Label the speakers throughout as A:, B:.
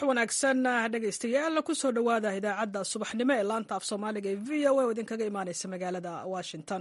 A: wanaagsan dhegaystayaal kusoo dhowaada idaacadda subaxnimo ee laanta af soomaaliga ee v o a oo idinkaga imaaneysa magaalada washington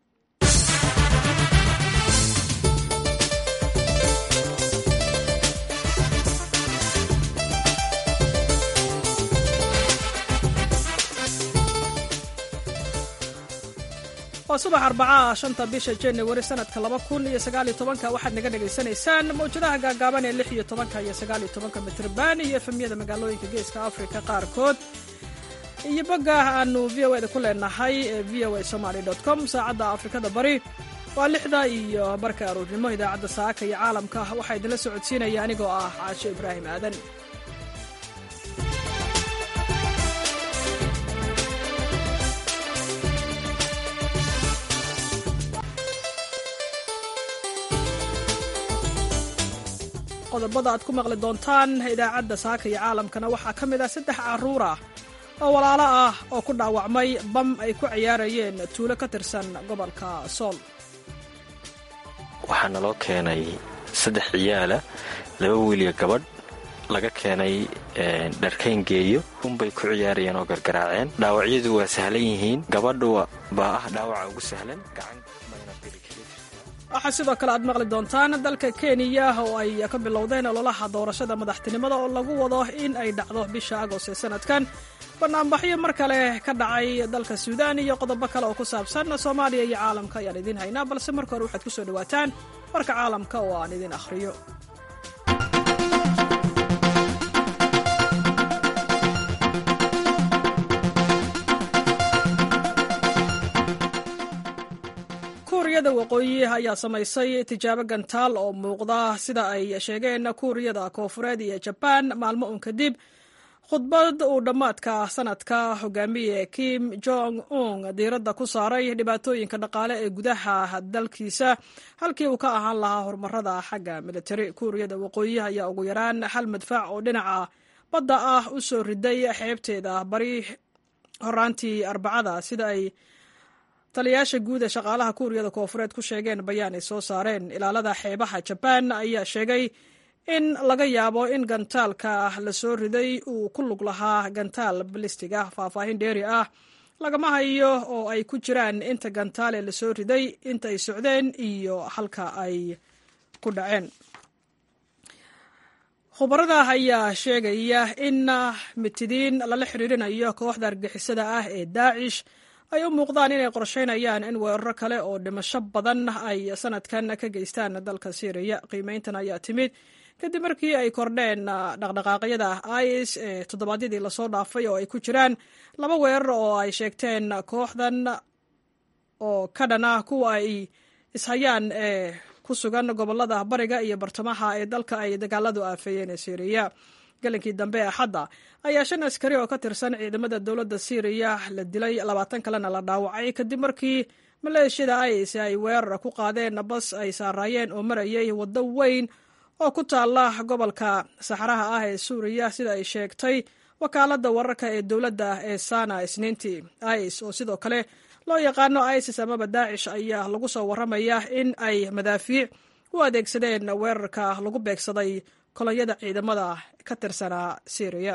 A: waa subax arbacaa shanta bisha januari sanadka laba kun iyo sagaaliyo tobanka waxaad naga dhagaysanaysaan mawjadaha gaagaaban ee lix iyo tobanka iyo sagaaliyo tobanka mitrban iyo efemyada magaalooyinka geeska afrika qaarkood iyo bogga aanu v o eda ku leenahay ee v o a somaly com saacadda afrikada bari waa lixda iyo barka aroornimo idaacadda saaka iyo caalamka waxaa idinla socodsiinaya anigoo ah caasho ibraahim aadan qodobada aad ku maqli doontaan idaacadda saaka iyo caalamkana waxaa ka mid ah saddex carruur ah oo walaalo ah oo ku dhaawacmay bam ay ku ciyaarayeen tuulo ka tirsan gobolka sool
B: waxaa naloo keenay saddex ciyaala laba wiiliyo gabadh laga keenay dharkayn geeyo unbay ku ciyaarayeen oo gargaraaceen dhaawacyadu waa sahlan yihiin gabadhu baa ah dhaawaca ugu sahlan
A: waxaa sidoo kale aad maqli doontaan dalka kenya oo ay ka bilowdeen ololaha doorashada madaxtinimada oo lagu wado in ay dhacdo bisha agost ee sanadkan banaanbaxyo mar kale ka dhacay dalka suudaan iyo qodobo kale oo ku saabsan soomaaliya iyo caalamka ayaan idiin haynaa balse marka hore waxaad ku soo dhowaataan warka caalamka oo aan idiin akhriyo kuuriyada waqooyi ayaa samaysay tijaabo gantaal oo muuqda sida ay sheegeen kuuriyada koofureed iyo jabaan maalmo un kadib khudbad uu dhammaadka sanadka hogaamiye kim jong un diiradda ku saaray dhibaatooyinka dhaqaale ee gudaha dalkiisa halkii uu ka ahaan lahaa horumarada xagga militari kuuriyada waqooyi ayaa ugu yaraan hal madfac oo dhinaca badda ah u soo riday xeebteeda bari horaantii arbacada sida ay taliyaasha guud ee shaqaalaha kuuriyada koofureed ku sheegeen bayaan ay soo saareen ilaalada xeebaha jabaan ayaa sheegay in laga yaabo in gantaalka la soo riday uu ku lug lahaa gantaal balistig ah faahfaahin dheeri ah lagama hayo oo ay ku jiraan inta gantaale la soo riday inta ay socdeen iyo halka ay ku dhaceen khubarada ayaa sheegaya in mitidiin lala xiriirinayo kooxda argixisada ah ee daacish ay u muuqdaan inay qorsheynayaan in weeraro kale oo dhimasho badan ay sanadkan ka geystaan dalka syriya qiimeyntan ayaa timid kadib markii ay kordheen dhaqdhaqaaqyada is ee toddobaadyadii lasoo dhaafay oo ay ku jiraan laba weerar oo ay sheegteen kooxdan oo ka dhan ah kuwa ay ishayaan ee ku sugan gobolada bariga iyo bartamaha ee dalka ay dagaaladu aafeeyeen ee syriya galinkii dambe axadda ayaa shan askari oo ka tirsan ciidamada dowladda syriya la dilay labaatan kalena la dhaawacay kadib markii maleeshiyada is ay weerar ku qaadeen bas ay saaraayeen oo marayay waddo weyn oo ku taalla gobolka saxaraha ah ee suuriya sida ay sheegtay wakaaladda wararka ee dowladda ee sana isniintii is oo sidoo kale loo yaqaano isis amaba daacish ayaa lagu soo warramaya in ay madaafiic u adeegsadeen weerarka lagu beegsaday kolonyada ciidamada ka tirsanaa syriya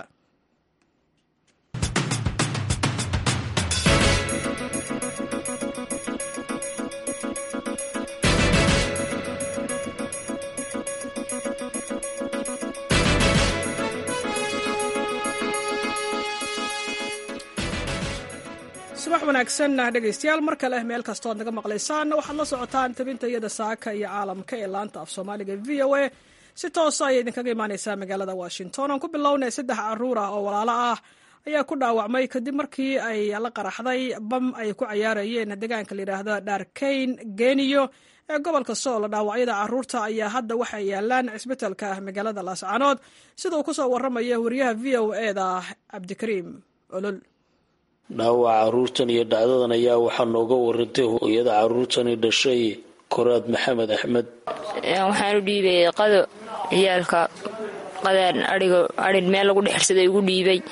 A: subax wanaagsan dhegaystayaal mar kale meel kastoo ad naga maqlaysaan waxaad la socotaan tabinta iyada saaka iyo caalamka ee laanta af soomaaliga v o a si toosa ayay idinkaga imaaneysaa magaalada washington aan ku bilownay saddex caruur ah oo walaalo ah ayaa ku dhaawacmay kadib markii ay la qaraxday bam ay ku cayaarayeen deegaanka layidhaahdo dhaarkayn geniyo ee gobolka sool dhaawacyada caruurta ayaa hadda waxay yaalaan cisbitalka magaalada laascaanood sida uu kusoo waramaya wariyaha v o eda cabdikariim olol
C: dhaawaca caruurtan iyo dhacdadan ayaa waxaa nooga warantay hooyada caruurtani dhashay koraad maxamed axmed
D: waxaan u dhiibay qado ciyaalka qadaan aiga arin meel lagu dhexirsaday ugu dhiibay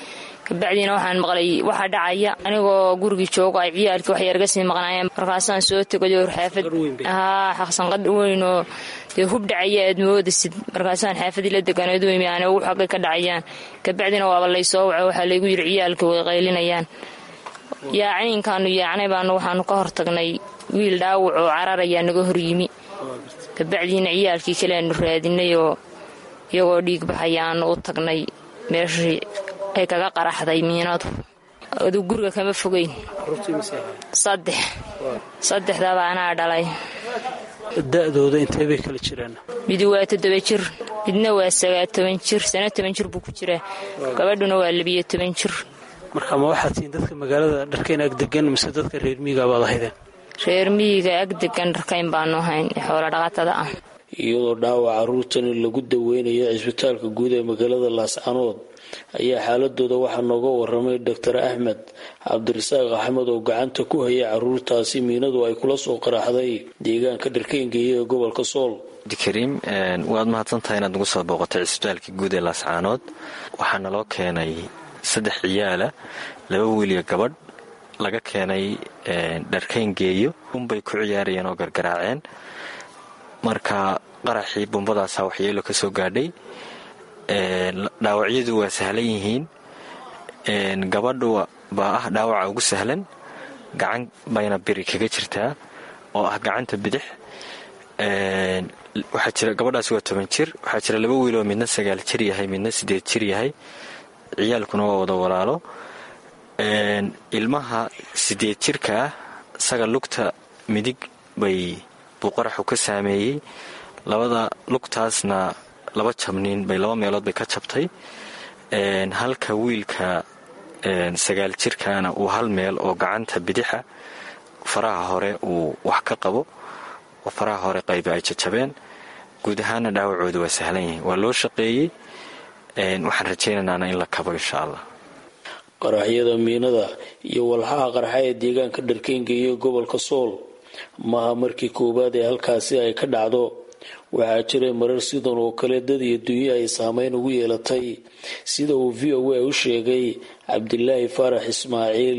D: kabacdiina waxaan maqlay waxaa dhacaya anigoo gurigii joogo ay ciyaalkii wax yarga sii maqnaayeen markaasaan soo tegayo xaafad haa xaqsanqadh weyn oo dee hub dhacaya aad moodasid markaasaan xaafadii la deganayd weymi aan ugu xagay ka dhacayaan kabacdina waaba laysoo waco waxaa laygu yidhi ciyaalkii way qaylinayaan yaacniinkaanu yaacnay baanu waxaanu ka hortagnay wiil dhaawac oo cararayaa naga hor yimi kabacdiina ciyaalkii kale aanu raadinay oo iyagoo dhiig baxaya aanu u tagnay meeshii ay kaga qaraxday miinadu aduu guriga kama fogeyn saddex saddexdaba anaa dhalay
C: da-dooda intee bay kala jiraan
D: midi waa toddoba jir midna waa sagaa toban jir sano toban jir buu ku jiraa gabadhuna waa labiyo toban jir
C: marka ma waxaad tihiin dadka magaalada dharkayn ag degan mise dadka reer miyiga baad ahaydeen
D: reer miyiga ag degan dharkayn baanu ahayn xoolo dhaqatada ah
C: iyadoo dhaawac caruurtani lagu daweynayo cisbitaalka guud ee magaalada laascanood ayaa xaaladooda waxaa nooga waramay doctor axmed cabdirasaaq axmed oo gacanta ku hayay caruurtaasi miinadu ay kula soo qaraxday deegaanka dharkayngeeya ee gobolka sool
B: abdikariim waad mahadsantahay inaad nagu soo booqatay cisbitaalka guud ee laascaanood waxaa naloo keenay saddex ciyaala laba wiiliyo gabadh laga keenay dharkayngeeyo unbay ku ciyaarayeen oo gargaraaceen marka qaraxii bumbadaasaa waxyeelo ka soo gaadhay dhaawacyadu waa sahlan yihiin gabadhu baa ah dhaawaca ugu sahlan gacan bayna biri kaga jirtaa oo ah gacanta bidix waxaa jira gabadhaasi waa toban jir waxaa jira laba wiiloo midna sagaal jir yahay midna sideed jir yahay ciyaalkuna waa wada walaalo ilmaha sideed jirka ah isaga lugta midig bay buu qaraxu ka saameeyey labada lugtaasna laba jabniin bay laba meelood bay ka jabtay halka wiilka sagaal jirkaana uu hal meel oo gacanta bidixa faraha hore uu wax ka qabo oo faraha hore qayba ay jajabeen guud ahaana dhaawacooda waa sahlan yihiin waa loo shaqeeyey waxaan rajaynaynana in la kabo insha allah
C: qaraxyada miinada iyo walxaha qarxa ee deegaanka dharkayngeeya gobolka sool maaha markii koowaad ee halkaasi ay ka dhacdo waxaa jiray marar sidan oo kale dad iyo dunyo ay saameyn ugu yeelatay sida uu v o a u sheegay cabdilaahi faarax ismaaciil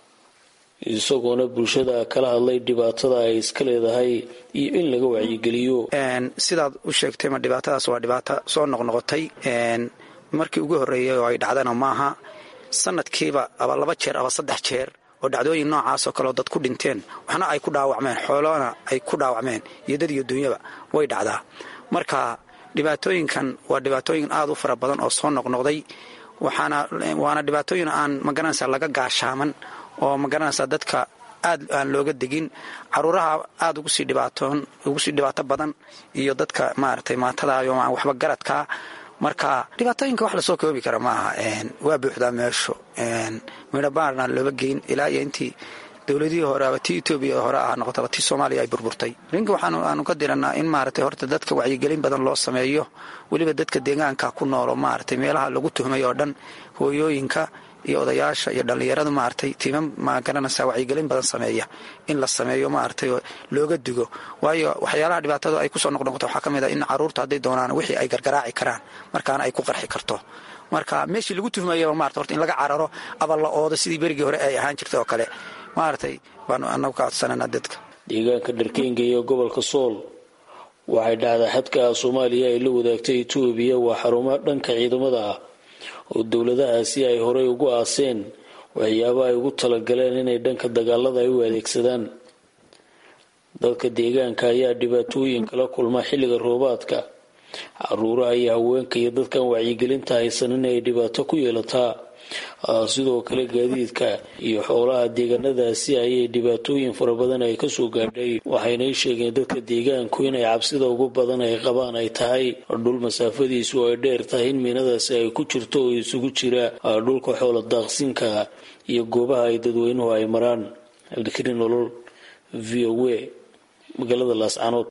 C: isagoona bulshada kala hadlay dhibaatada ay iska leedahay iyo in laga wacyigeliyo
E: sidaad u sheegtay ma dhibaatadaas waa dhibaato soo noqnoqotay markii ugu horreeyay oo ay dhacdana maaha sanadkiiba aba laba jeer aba saddex jeer oo dhacdooyin noocaasoo kaleo dad ku dhinteen waxna ay ku dhaawacmeen xoolona ay ku dhaawacmeen iyo dad iyo dunyaba way dhacdaa marka dhibaatooyinkan waa dhibaatooyin aad u fara badan oo soo noqnoqday waana dhibaatooyin aan magaranaysa laga gaashaaman oo magaranaysa dadka aad aan looga degin caruuraha aad ugu sii dhibaato badan iyo dadka maaragtay maatadayo aan waxba garadkaa marka dhibaatooyinka wax lasoo koobi kara maaha waa buuxdaa meeshu midhabaarna looba geyn ilaa iyo intii dowladihii hore aba tii etoobiya hore ah noqotaba tii soomaaliya ay burburtay arrinka waxaanu ka diranaa in maaragtay horta dadka wacyigelin badan loo sameeyo weliba dadka deegaanka ku noolo maaragtay meelaha lagu tuhmay oo dhan hooyooyinka iyo odayaasha iyo dhallinyaradu maaragtay tiima magaranaysa wacyigelin badan sameeya in la sameeyo maaragtay looga digo waayo waxyaalaha dhibaatada ay kusoo noqnoqoto waxaa ka mid a in caruurta hadday doonaan wixii ay gargaraaci karaan markaana ay ku qarxi karto marka meeshii lagu tuhmayaba maarata horta in laga cararo aba la oodo sidii berigii hore ay ahaan jirtay oo kale maaragtay baanu anagu ka codsananaa dadka
C: deegaanka dharkayngeeya gobolka sool waxay dhacdaa xadka soomaaliya ay la wadaagtay etoobiya waa xarumaha dhanka ciidamada ah oo dowladahaasi ay horey ugu aaseen waxyaaba ay ugu talagaleen inay dhanka dagaalada ay u adeegsadaan dadka deegaanka ayaa dhibaatooyin kala kulma xilliga roobaadka caruuraha iyo haweenka iyo dadkan wacyigelinta haysan inay dhibaato ku yeelataa sidoo kale gaadiidka iyo xoolaha deegaanadaasi ayay dhibaatooyin fara badan ay kasoo gaadhay waxaynay sheegeen dadka deegaanku inay cabsida ugu badan ay qabaan ay tahay dhul masaafadiisu ay dheer tahay in miinadaasi ay ku jirto oo isugu jira dhulka xoola daaqsinka iyo goobaha ay dadweynuhu ay maraan cabdikariin nolol v o a magaalada laascanood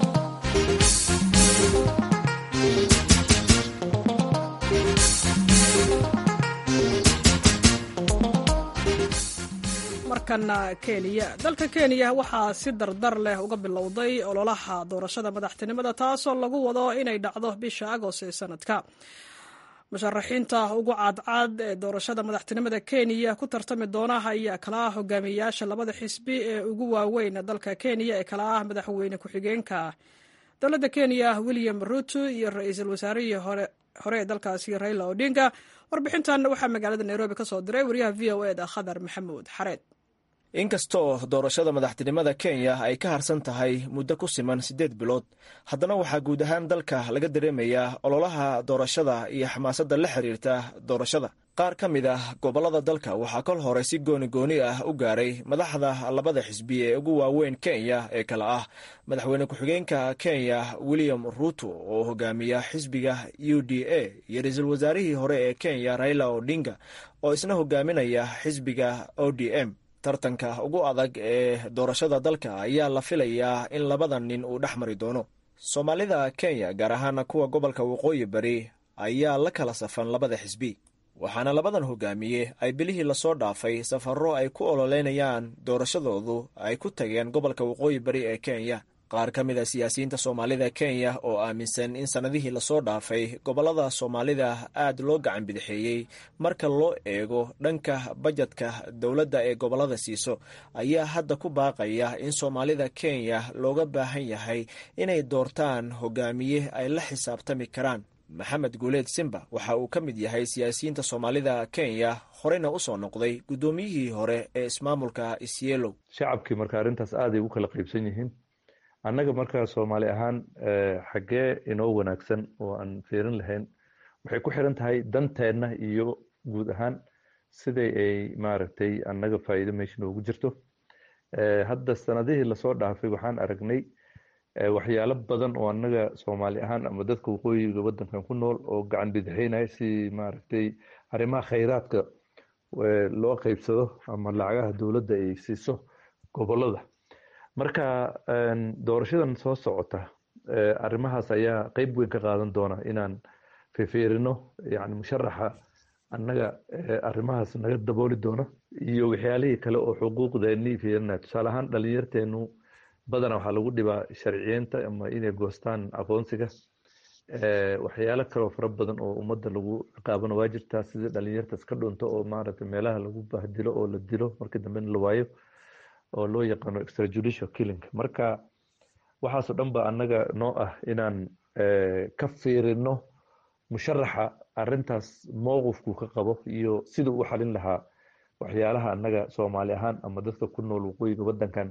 A: markana kenya dalka kenya waxaa si dardar leh uga bilowday ololaha doorashada madaxtinimada taasoo lagu wado inay dhacdo bisha agost ee sanadka musharaxiinta ugu caadcaad ee doorashada madaxtinimada kenya ku tartami doona ayaa kala ah hogaamiyayaasha labada xisbi ee ugu waaweyn dalka kenya ee kala ah madaxweyne ku-xigeenka dowladda kenya william ruto iyo ra-iisul wasaarihii hore ee dalkaasi raila odinga warbixintan waxaa magaalada nairobi ka soo diray wariyaha v o eda khadar maxamuud xareed
F: inkastoo doorashada madaxtinimada kenya ay ka harsan tahay muddo ku siman siddeed bilood haddana waxaa guud ahaan dalka laga dareemayaa ololaha doorashada iyo xamaasadda la xiriirta doorashada qaar ka mid ah gobollada dalka waxaa kol hore si gooni gooni ah u gaaray madaxda labada xisbi ee ugu waaweyn kenya ee kale ah madaxweyne ku-xigeenka kenya william ruto oo hogaamiya xisbiga u d a iyo ra-iisul wasaarihii hore ee kenya raila odinga oo isna hogaaminaya xisbiga o d m tartanka ugu adag ee doorashada dalka ayaa la filayaa in labadan nin uu dhex mari doono soomaalida kenya gaar ahaana kuwa gobolka waqooyi bari ayaa la kala safan labada xisbi waxaana labadan hogaamiye ay bilihii lasoo dhaafay safarro ay ku ololeynayaan doorashadoodu ay ku tageen gobolka waqooyi bari ee kenya qaar ka mid a siyaasiyiinta soomaalida kenya oo aaminsan in sannadihii lasoo dhaafay gobollada soomaalida aad loo gacan bidixeeyey marka loo eego dhanka bajetka dowladda ee gobollada siiso ayaa hadda ku baaqaya in soomaalida kenya looga baahan yahay inay doortaan hogaamiye ay la xisaabtami karaan maxamed guuleed simba waxa uu ka mid yahay siyaasiyiinta soomaalida kenya horeyna usoo noqday guddoomiyihii hore ee ismaamulka isyeelow
G: shacabkii marka arrintaas aaday ugu kala qaybsan yihiin annaga markaa soomaali ahaan xaggee inoo wanaagsan oo aan fiirin lahayn waxay ku xiran tahay danteenna iyo guud ahaan siday ay maaragtay annaga faa'iido meesha noogu jirto hadda sanadihii lasoo dhaafay waxaan aragnay waxyaalo badan oo annaga soomaali ahaan ama dadka waqooyiga waddankan ku nool oo gacan bidixeynaya si maaragtay arrimaha khayraadka loo qaybsado ama lacagaha dowladda ay siiso gobollada marka doorashadan soo socota arrimahaas ayaa qeyb weyn ka qaadan doona inaan fifiirino yani musharaxa annaga arrimahaas naga dabooli doona iyo waxyaalihii kale oo xuquuqdeennii fiirinaya tusaale ahaan dhalinyarteenu badana waxaa lagu dhibaa sharciyeynta ama inay goostaan aqoonsiga waxyaalo kaleo fara badan oo ummadda lagu ciqaabana waa jirtaa sidii dhalinyarta iska dhunto oo maaragtay meelaha lagu bahdilo oo la dilo markii dambena la waayo oo loo yaqaano extrajudicial killing marka waxaasoo dhan ba annaga noo ah inaan ka fiirino musharaxa arrintaas mowqifku ka qabo iyo siduu u xalin lahaa waxyaalaha annaga soomaali ahaan ama dadka ku nool waqooyiga waddankan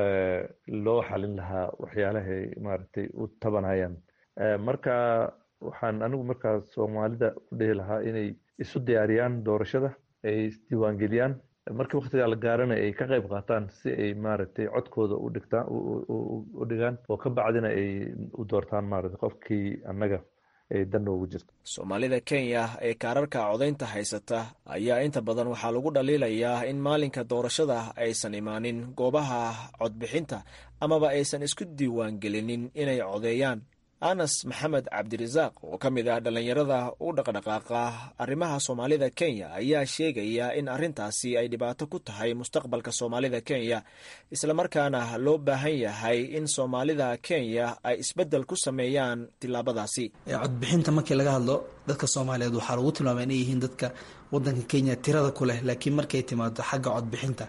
G: loo xalin lahaa waxyaalahay maaragtay u tabanayaan marka waxaan anigu markaa soomaalida u dhihi lahaa inay isu diyaariyaan doorashada ay isdiiwaangeliyaan markii waktigaa la gaarana ay ka qayb qaataan si ay maaragtay codkooda u dhigtaan u dhigaan oo ka bacdina ay u doortaan maaragtay qofkii annaga ay dan noogu jirto
F: soomaalida kenya ee kaararka codaynta haysata ayaa inta badan waxaa lagu dhaliilayaa in maalinka doorashada aysan imaanin goobaha codbixinta amaba aysan isku diiwaangelinin inay codeeyaan anas maxamed cabdirasaaq oo ka mid ah dhallinyarada u dhaqdhaqaaqa arrimaha soomaalida kenya ayaa sheegaya in arrintaasi ay dhibaato ku tahay mustaqbalka soomaalida kenya islamarkaana loo baahan yahay in soomaalida kenya ay isbeddel ku sameeyaan tillaabadaasi
H: codbixinta markii laga hadlo dadka soomaaliyeed waxaa lagu tilmaama inay yihiin dadka wadanka kenya tirada ku leh laakiin markay timaado xagga codbixinta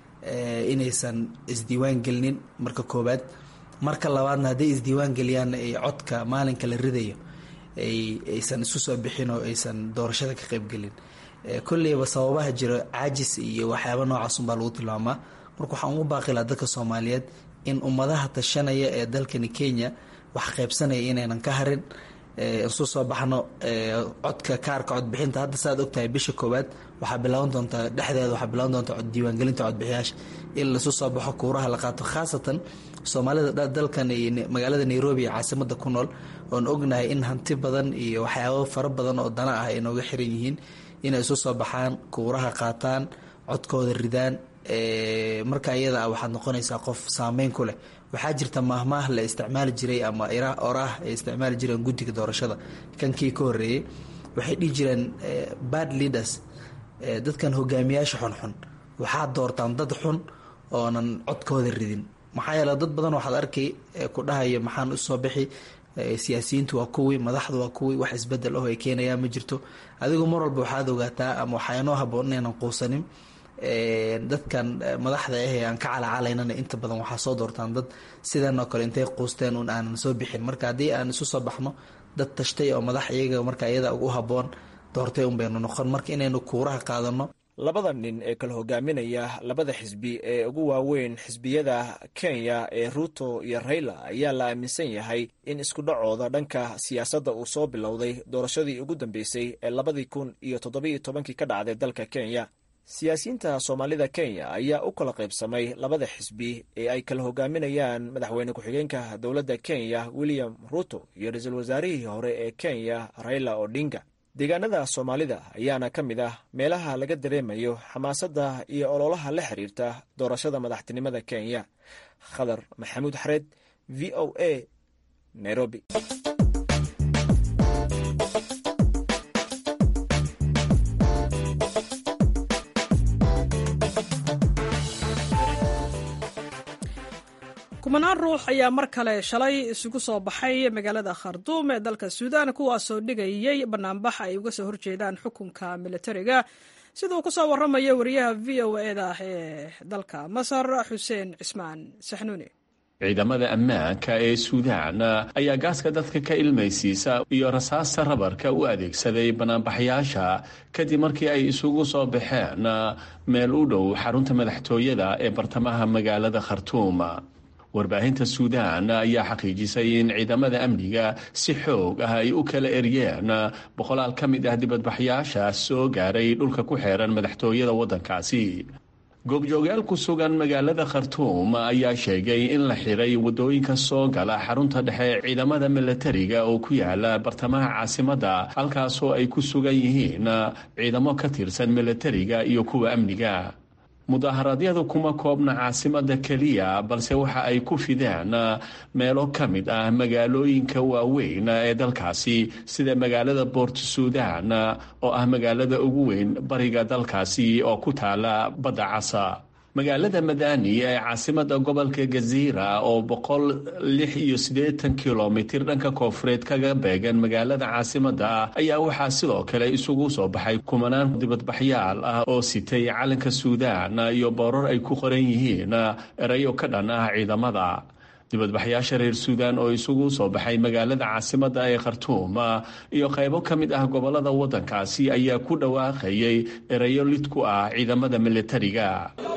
H: inaysan isdiiwaan gelinin marka koowaad marka labaadna hadday isdiiwaan geliyaan ay codka maalinka la ridayo aysan isu soo bixin oo aysan doorashada ka qaybgelin kolleyba sababaha jiro caajis iyo waxyaaba noocaasunbaa lagu tilmaamaa marka waxaan ugu baaqilaa dadka soomaaliyeed in ummadaha tashanaya ee dalkani kenya wax qaybsanaya inaynan ka harin isu soo baxno codka kaarka codbixinta hadda saaad ogtahay bisha koowaad waxaa bilaaban doontaa dhexdeeda waxaa bilaaban doontaa diiwaangelinta codbixiyaasha in laisu soo baxo kuuraha la qaato khaasatan soomaalida dalkan iyo magaalada nairobi ee caasimada ku nool oon ognahay in hanti badan iyo waxyaabo fara badan oo dana ah ay nooga xiran yihiin inay isu soo baxaan kuuraha qaataan codkooda ridaan marka iyada ah waxaad noqonaysaa qof saameyn ku leh waxaa jirta maahmaah la isticmaali jiray ama oraah ay isticmaali jireen guddiga doorashada kankii ka horeeyey waxay dhihi jireen bad leaders dadkan hogaamiyaasha xunxun waxaad doortaan dad xun oonan codkooda ridin maxaa yeele dad badan waxaad arkay ku dhahaya maxaan usoo bixi siyaasiyiintu waa kuwii madaxdu waa kuwii wax isbedel oh ay keenayaan ma jirto adigu mar walba waxaad ogaataa ama waxaa inoo haboon inaynan quusanin dadkan madaxda ah ee aan ka calacalaynana inta badan waxaa soo doortaan dad sidan oo kale intay quusteen un aanan soo bixin marka haddii aan isu soo baxno dad tashtay oo madax iyaga marka iyada u haboon doortay un baynu noqon marka inaynu kuuraha qaadano
F: labada nin ee kala hogaaminaya labada xisbi ee ugu waaweyn xisbiyada kenya ee ruto iyo rayla ayaa la aaminsan yahay in isku dhacooda dhanka siyaasadda uu soo bilowday doorashadii ugu dambeysay ee labadii kun iyo toddobiiyo tobankii ka dhacday dalka kenya siyaasiyiinta soomaalida kenya ayaa u kala qaybsamay labada xisbi ee ay kala hogaaminayaan madaxweyne ku-xigeenka dowladda kenya william ruto iyo ra-iisul wasaarihii hore ee kenya raila odinga deegaanada soomaalida ayaana ka mid ah meelaha laga dareemayo xamaasadda iyo ololaha la xiriirta doorashada madaxtinimada kenya khadar maxamuud xareed v o a nairobi
A: kumanaan ruux ayaa mar kale shalay isugu soo baxay magaalada kharduum ee dalka suudaan kuwaasoo dhigayay banaanbax ay uga soo horjeedaan xukunka militariga sida uu kusoo waramayo wariyaha v o eda ee dalka masar xuseen cismaan saxnuuni
I: ciidamada ammaanka ee suudaan ayaa gaaska dadka ka ilmaysiisa iyo rasaasta rabarka u adeegsaday banaanbaxyaasha kadib markii ay isugu soo baxeen meel u dhow xarunta madaxtooyada ee bartamaha magaalada khartuum warbaahinta suudaan ayaa xaqiijisay in ciidamada amniga si xoog ah ay u kala eryeen boqolaal ka mid ah dibadbaxyaasha soo gaaray dhulka ku xeeran madaxtooyada waddankaasi goobjoogayaal ku sugan magaalada khartuum ayaa sheegay in la xiray waddooyinka soo gala xarunta dhexe ciidamada milatariga oo ku yaala bartamaha caasimadda halkaasoo ay ku sugan yihiin ciidamo ka tirsan milatariga iyo kuwa amniga mudaharaadyadu kuma koobna caasimada keliya balse waxa ay ku fideen meelo ka mid ah magaalooyinka waaweyn ee dalkaasi sida magaalada boort suudan oo ah magaalada ugu weyn bariga dalkaasi oo ku taala badda casa magaalada madani ee caasimada gobolka gaziira oo boqol lix iyo siddeetan kilomitir dhanka koonfureed kaga beegan magaalada caasimada ayaa waxaa sidoo kale isugu soo baxay kumanaan dibadbaxyaal ah oo sitay calanka suudaan iyo boorar ay ku qoran yihiin erayo ka dhan ah ciidamada dibadbaxyaasha reer suudaan oo isugu soo baxay magaalada caasimada ee khartuum iyo qaybo ka mid ah gobolada waddankaasi ayaa ku dhawaaqayay erayo lid ku ah ciidamada militariga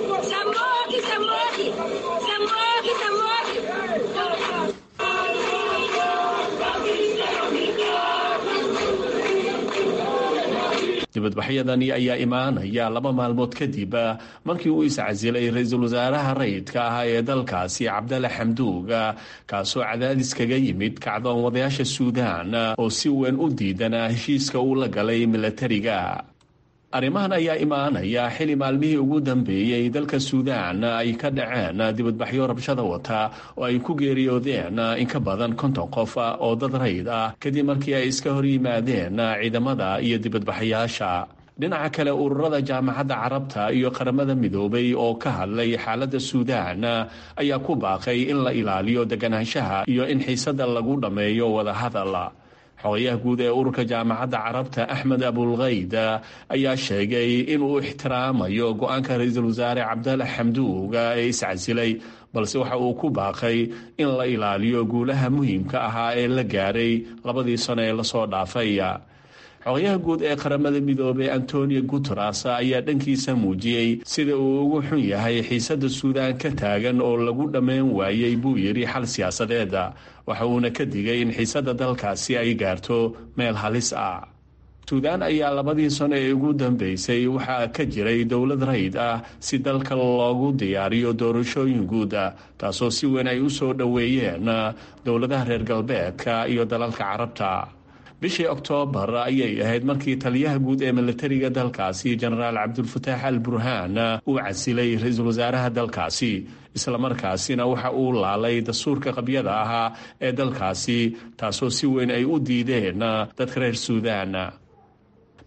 I: dibadbaxyadani ayaa imaanaya laba maalmood kadib markii uu iscasilay ra-iisul wasaaraha rayidka ah ee dalkaasi cabdalla xamduug kaasoo cadaadis kaga yimid kacdoon wadayaasha suudaan oo si weyn u diidana heshiiska uu la galay milatariga arrimahan ayaa imaanaya xili maalmihii ugu dambeeyey dalka suudaan ay ka dhaceen dibadbaxyo rabshada wata oo ay ku geeriyoodeen in ka badan konton qof oo dad rayd ah kadib markii ay iska hor yimaadeen ciidamada iyo dibadbaxayaasha dhinaca kale ururada jaamacadda carabta iyo qaramada midoobay oo ka hadlay xaaladda suudaan ayaa ku baaqay in la ilaaliyo deganaanshaha iyo in xiisada lagu dhammeeyo wadahadal xogayaha guud ee ururka jaamacadda carabta axmed abulkayd ayaa sheegay inuu ixtiraamayo go-aanka ra-iisul wasaare cabdalla xamduug ee iscasilay balse waxa uu ku baaqay in la ilaaliyo guulaha muhiimka ahaa ee la gaaray labadii sano ee lasoo dhaafay xogayaha guud ee qaramada midoobey antonio guteres ayaa dhankiisa muujiyey sida uu ugu xun yahay xiisada suudaan ka taagan oo lagu dhammayn waayey buu yidhi xal siyaasadeed waxa uuna ka digay in xiisada dalkaasi ay gaarto meel halis ah suudaan ayaa labadii sano ee ugu dambeysay waxaa ka jiray dowlad rayd ah si dalka loogu diyaariyo doorashooyin guud taasoo si weyn ay u soo dhoweeyeen dowladaha reer galbeedka iyo dalalka carabta bishii oktoobar ayay ahayd markii taliyaha guud ee militariga dalkaasi jenaraal cabdulfataax al burhaan uu casilay ra-iisul wasaaraha dalkaasi islamarkaasina waxa uu laalay dastuurka qabyada ahaa ee dalkaasi taasoo si weyn ay u diideen dadka reer suudaan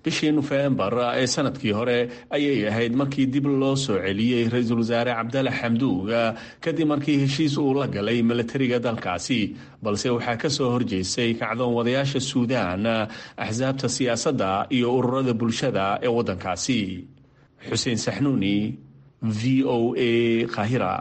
I: bishii nofembar ee sanadkii hore ayay ahayd markii dib loo soo celiyey ra-iisul wasaare cabdalla xamduug kadib markii heshiis uu la galay milatariga dalkaasi balse waxaa ka soo horjeestay kacdoon wadayaasha suudaan axsaabta siyaasadda iyo ururada bulshada ee waddankaasi xuseen saxnuuni v o a kahira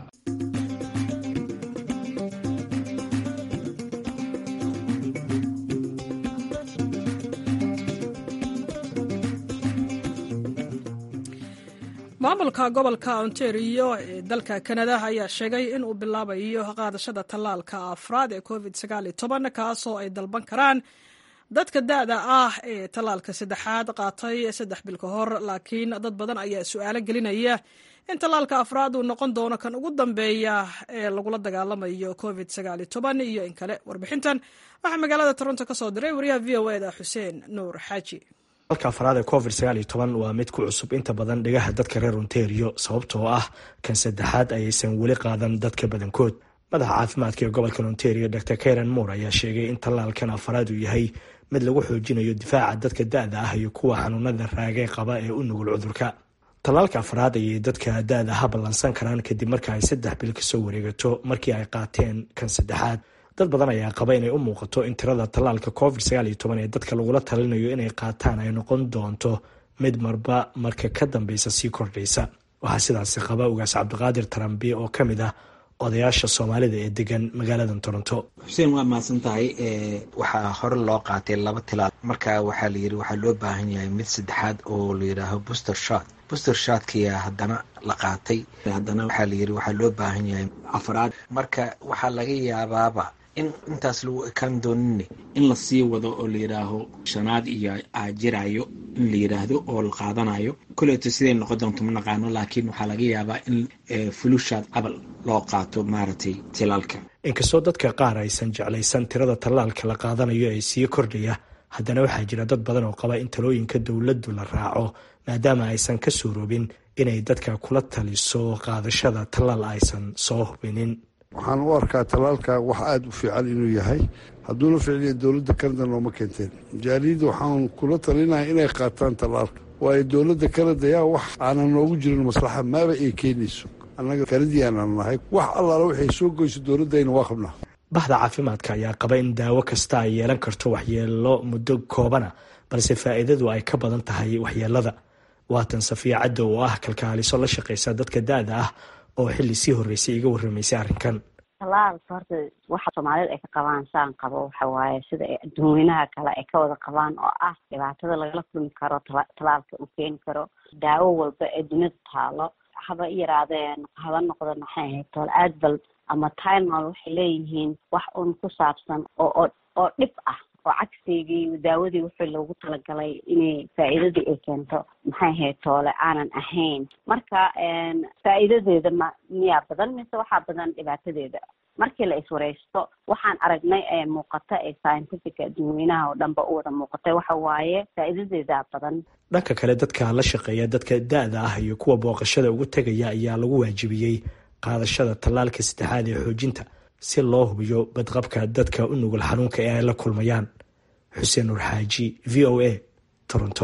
A: maamulka gobolka ontario ee dalka kanada ayaa sheegay in uu bilaabayo qaadashada tallaalka afraad ee covid kaasoo ay dalban karaan dadka da-da ah ee tallaalka saddexaad qaatay saddex bil ka hor laakiin dad badan ayaa su-aalo gelinaya in tallaalka afraad uu noqon doono kan ugu dambeeya ee lagula dagaalamayo covid iyo in kale warbixintan waxaa magaalada toronto ka soo diray wariyaha v o eda xuseen nuur xaaji
F: dalka afraad ee covid waa mid ku cusub inta badan dhigaha dadka reer ontario sababtoo ah kan saddexaad ayaysan weli qaadan dadka badankood madaxa caafimaadka ee gobolka ontario dor karen moore ayaa sheegay in tallaalkan afraad uu yahay mid lagu xoojinayo difaaca dadka da-da ah iyo kuwa xanuunada raagay qaba ee u nugul cudurka tallaalka afraad ayay dadka da-da aha ballansan karaan kadib marka ay saddex bil kasoo wareegato markii ay qaateen kan saddexaad dad badan ayaa qaba inay u muuqato in tirada tallaalka covid ee dadka lagula talinayo inay qaataan ay noqon doonto mid marba marka ka dambeysa sii kordhaysa waxaa sidaasi qaba ugaas cabdiqaadir tarambi oo ka mid ah odayaasha soomaalida ee degan magaalada toronto
J: xuseen waa mahadsan tahay waxaa hore loo qaatay laba tilaal marka waxaa layiri waxaa loo baahan yahay mid saddexaad oo layidhaaho booster shot booster shotkiya haddana la qaatay haddana waxaa layiri waxaa loo baahan yahay afraad marka waxaa laga yaabaaba in intaas lagu ekaan doonin in lasii wado oo layidhaaho shanaad iyo ajirayo in la yidhaahdo oo la qaadanayo koleeto siday noqon doonto ma naqaano laakiin waxaa laga yaabaa in fulushaad cabal loo qaato maaragtay tilaalka
F: inkastoo dadka qaar aysan jeclaysan tirada tallaalka la qaadanayo ee sii kordhaya haddana waxaa jira dad badan oo qaba in talooyinka dowladdu la raaco maadaama aysan ka suuroobin inay dadka kula taliso qaadashada tallaal aysan soo hubinin
K: waxaan u arkaa tallaalka wax aada u fiican inuu yahay hadduuna ficliya dowladda kanada nooma keenteen jaaliyadda waxaan kula talinaya inay qaataan tallaalka waayo dowladda kanada yaa wax aanan noogu jirin maslaxa maaba ay keenayso annaga kanadiyaanaan nahay wax allaala waxay soo goyso dowladdayna waa qabnaa
F: bahda caafimaadka ayaa qaba in daawo kasta ay yeelan karto waxyeelo muddo koobana balse faa'iidadu ay ka badan tahay waxyeelada waatan safiya cadda oo ah kalkaaliso la shaqaysa dadka da-da ah oo xilli sii horreysay iga warramaysay arrinkan
L: tallaalka horta waxa soomaalida ay ka qabaan saan qabo waxa waaye sida ay adduunweynaha kale ay ka wada qabaan oo ah dhibaatada lagala kulmi karo tallaalka uu keeni karo daawo walba ee dunida taalo haba yaraadeen haba noqdo maxay ahayd tool adval ama timol waxay leeyihiin wax un ku saabsan oo oo dhib ah oo cagsigii daawadii wixii loogu talagalay inay faa'iidadii ay keento maxay ahayd toole aanan ahayn marka faa'iidadeeda ma miyaa badan mise waxaa badan dhibaatadeeda markii la iswareysto waxaan aragnay ee muuqata ee scientifica adduunweynaha oo dhanba u wada muuqatay waxa waaye faa'iidadeeda badan
F: dhanka kale dadka la shaqeeya dadka da-da ah iyo kuwa booqashada ugu tegaya ayaa lagu waajibiyey qaadashada tallaalka saddexaad ee xoojinta si loo hubiyo badqabka dadka u nugul xanuunka ee ay la kulmayaan xuseen nuur xaaji v o a toronto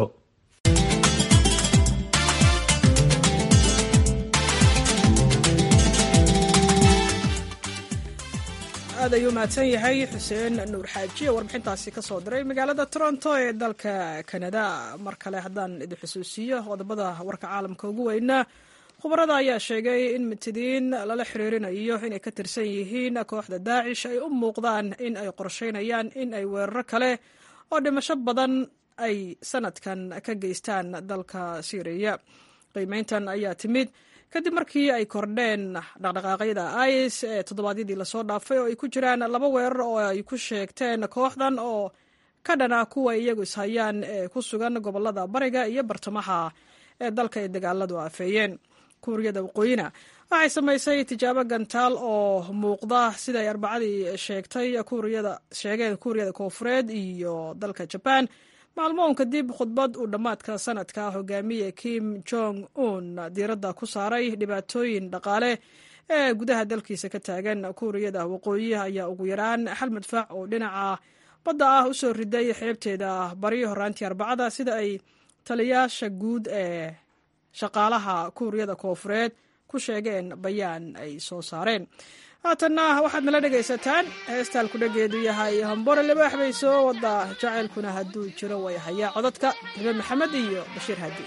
A: aad ayuu mahadsan yahay xuseen nuur xaaji oo warbixintaasi ka soo diray magaalada toronto ee dalka kanada mar kale haddaan idin xusuusiyo qodobada warka caalamka ugu weynaa khubarada ayaa sheegay in mitidiin lala xiriirinayo inay ka tirsan yihiin kooxda daacish ay u muuqdaan in ay qorsheynayaan in ay weeraro kale oo dhimasho badan ay sanadkan ka geystaan dalka syriya qiimeyntan ayaa timid kadib markii ay kordheen dhaqdhaqaaqyada is ee toddobaadyadii lasoo dhaafay oo ay ku jiraan laba weerar oo ay ku sheegteen kooxdan oo ka dhana kuwa iyagu ishayaan ee ku sugan gobolada bariga iyo bartamaha ee dalka ay dagaaladu aafeeyeen kuuriyada waqooyina waxay samaysay tijaabo gantaal oo muuqda sida ay arbacadii sheegtay sheegeen kuuriyada koofureed iyo dalka jabaan maalmoon kadib khudbad uu dhammaadka sanadka hogaamiye kim jong un diiradda ku saaray dhibaatooyin dhaqaale ee gudaha dalkiisa ka taagan kuuriyada waqooyi ayaa ugu yaraan hal madfac oo dhinaca badda ah usoo riday xeebteeda bari horaantii arbacada sida ay taliyaasha guud ee shaqaalaha kuuriyada koofureed ku sheegeen bayaan ay soo saareen haatanna waxaad nala dhegaysataan heestaan kudhageedu yahay hambore libaax bay soo wadaa jacaylkuna hadduu jiro way hayaa codadka hibe maxamed iyo bashiir hadi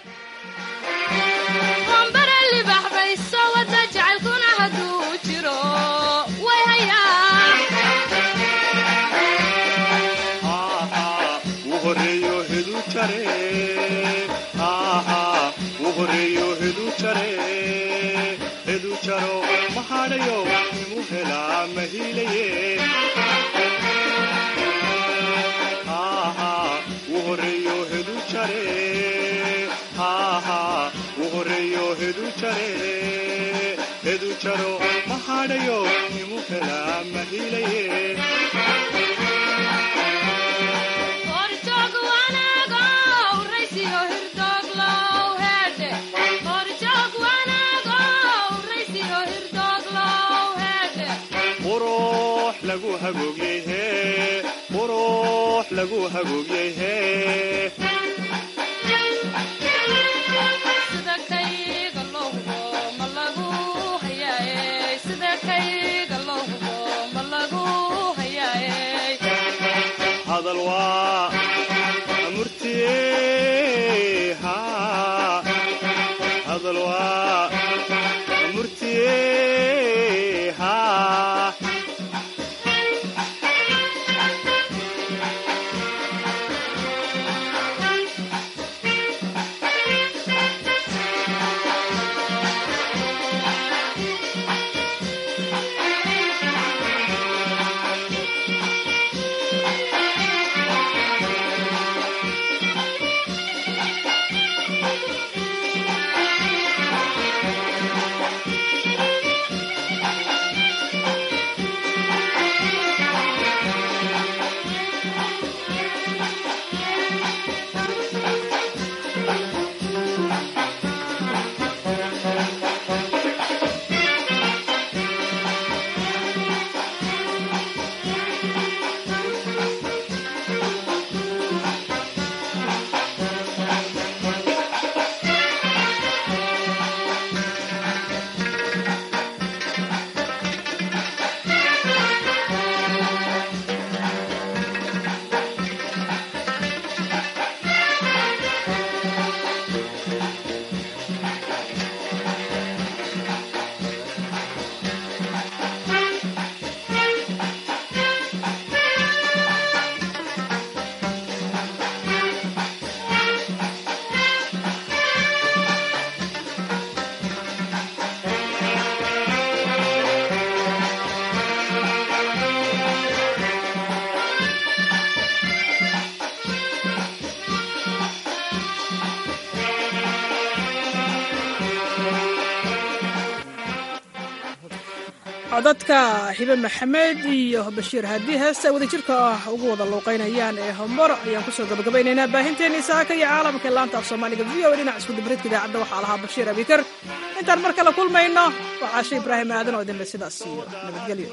A: codadka hibe maxamed iyo bashiir haddii heesta wadajirka ah ugu wada luuqaynayaan ee homor ayaan kusoo gabagabaynaynaa baahinteennii saaka iyo caalamka ee laanta af soomaaliga v o dhinac isku dibridka idaacadda waxaa lahaa bashiir abikar intaan mar kale kulmayno waa caashe ibraahim aadan oo idinle sidaas iyo nabadgelyo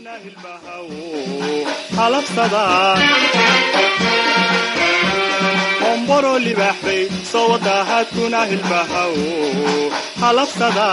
M: omboro libaxbay soo wadaahadkuna hilbahaw halabsada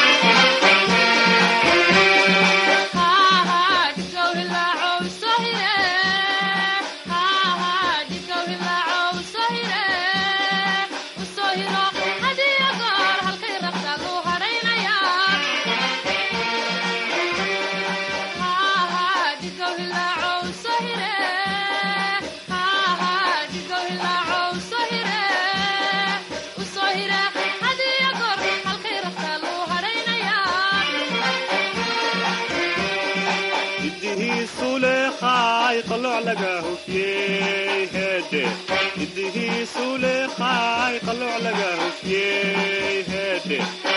M: idihiisu leeqaay qalooc laga hufyey heedhe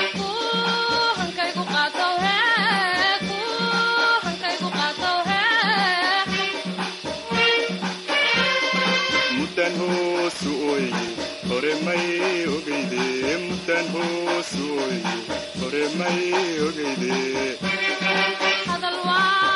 M: muddan hoosu oye hore may ogeyde muddan hoosu oye hore may ogeyde